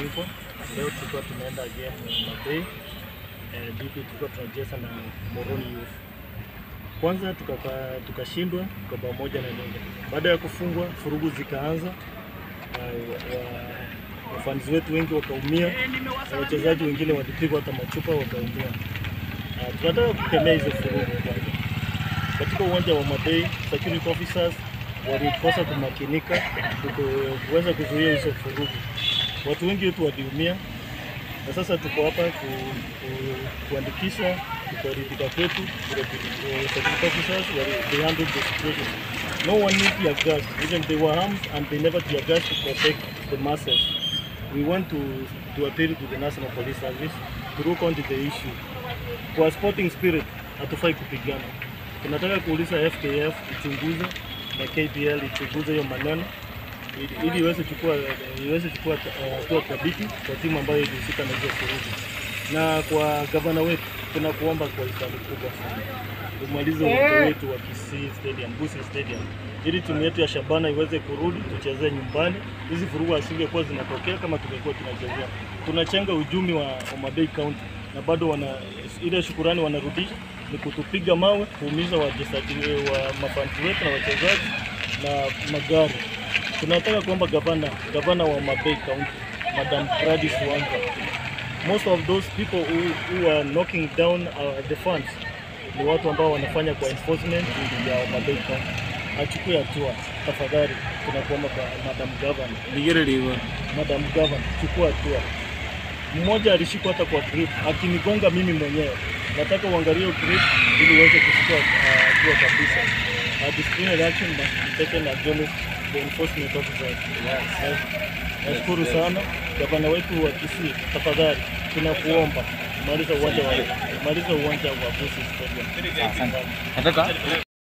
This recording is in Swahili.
hivyo. Leo tulikuwa tumeenda game na Bay eh, DP tulikuwa tunacheza na Moroni Youth. Kwanza tukaka- tukashindwa kwa bao moja na nyingi. Baada ya kufungwa, furugu zikaanza na wa- wafans wetu wengi wakaumia na wachezaji wengine walipigwa hata machupa wakaumia. Ah, tunataka kukemea hizo furugu kwanza. Katika uwanja wa Mabei, security officers walikosa kumakinika ku- kuweza kuzuia hizo furugu. Watu wengi wetu waliumia, na sasa tuko hapa ku, ku, kuandikisha kutoridhika kwetu vile tuli- eh, security officers wali- they handled the situation. No one knew tear gas, even they were armed and they never tear gas to protect the masses. We want to, to appeal to the National Police Service to look onto the issue. Kwa sporting spirit hatufai kupigana. Tunataka kuuliza FKF ichunguze na KPL ichunguze hiyo maneno ili- ili iweze chukua iweze chukua eh, hatua thabiti kwa timu ambayo ilihusika na hizo furugu. Na kwa gavana wetu tunakuomba kwa hisani kubwa sana umalize uwanja wetu wa Kisii Stadium, Busi Stadium, ili timu yetu ya Shabana iweze kurudi tuchezee nyumbani. Hizi furugu asingekuwa zinatokea kama tungekuwa tunachezea. Tunachenga uchumi wa Homa Bay County na bado wana ile shukurani wanarudisha ni kutupiga mawe, kuumiza wachezaji wa mafanti wetu na wachezaji na magari. Tunataka kuomba gavana gavana wa Homa Bay County Madam Gladys Wanga most of those people who, who are knocking down uh, the funds ni watu ambao wanafanya kwa enforcement ya Homa Bay County. Achukue hatua tafadhali, tunakuomba kwa Madam Governor. Nigirĩrĩirwo Madam Governor, chukua hatua. Mmoja alishikwa hata kwa grip akinigonga mimi mwenyewe. Nataka uangalie hiyo grip ili uweze kuchukua uh, hatua kabisa. Uh, disciplinary action must be taken against the enforcement officers. Yes. Nashukuru sana gavana wetu wa Kisii, tafadhali tunakuomba maliza uwanja wa maliza uwanja wa Busi Stadium. nataka